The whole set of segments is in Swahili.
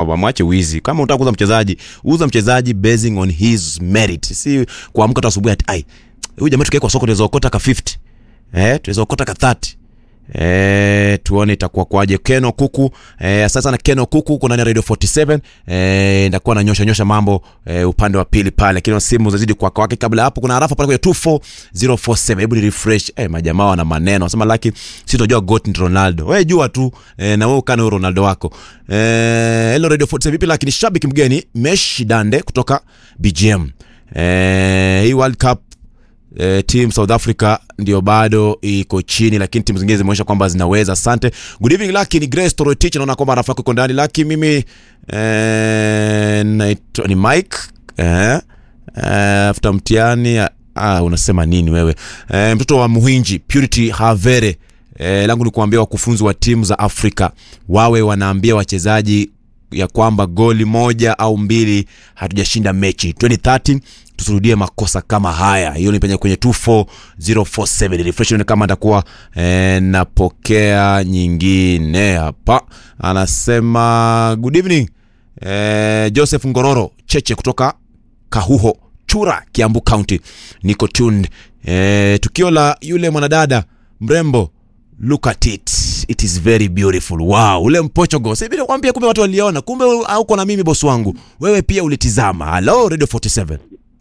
wamwache wizi kama unataka kuuza mchezaji uza mchezaji basing on his merit si kuamka tu asubuhi ati ai huyu jamaa tukiwekwa soko tunaweza okota ka 50 eh tunaweza okota ka 30 Eh, tuone itakuwa kwaje Keno Kuku eh, sasa na Keno Kuku kuna na Radio 47 eh, ndakuwa na nyosha nyosha mambo eh, upande wa pili pale lakini simu zazidi kwa kwake kabla hapo kuna harafa pale kwenye 24047 hebu ni refresh eh, majamaa wana maneno wasema laki si tunajua goat ni Ronaldo wewe jua tu eh, na wewe ukana huyo Ronaldo wako eh, hello Radio 47 vipi lakini shabiki mgeni Mesh Dande kutoka BGM eh, hii World Cup eh, team South Africa ndio bado iko chini, lakini timu zingine zimeonyesha kwamba zinaweza. Asante. Good evening Lucky, ni Grace Torotich, naona kwamba rafiki yako iko ndani. Lucky, mimi eh, naitwa ni Mike eh, eh, after mtihani ah, unasema nini wewe eh, mtoto wa Muhinji Purity Havere eh, langu ni kuambia wakufunzi wa timu za Afrika wawe wanaambia wachezaji ya kwamba goli moja au mbili hatujashinda mechi 2013 tusirudie makosa kama haya hiyo ni penye kwenye 24047 refresh ni kama atakuwa eh, napokea nyingine hapa anasema good evening eh, joseph ngororo cheche kutoka kahuho chura kiambu county niko tuned eh, tukio la yule mwanadada mrembo look at it it is very beautiful wow ule mpochogo sasa bila kwambia kumbe watu waliona kumbe hauko na mimi bosi wangu wewe pia ulitizama hello radio 47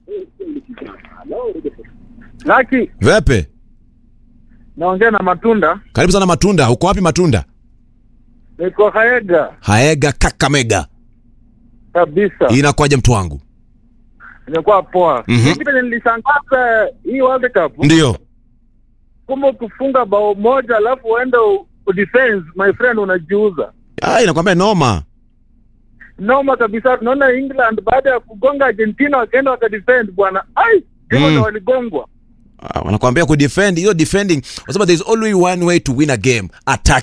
Laki, vepe naongea na Matunda, karibu sana matunda uko wapi matunda niko Haega haega kakamega kabisa, inakwaje mtu wangu imekuwa poa. Mhm. Mimi penye nilishangaza hii World Cup, ndio kumbe ukifunga bao moja alafu uende u- udefense, my friend, unajiuza ah inakwambia noma noma kabisa. Tunaona England baada ya kugonga Argentina wakaenda wakadefend bwana, ai hivyo Mm. ndo waligongwa. ah, wanakwambia kudefend hiyo defending wasema there is only one way to win a game attack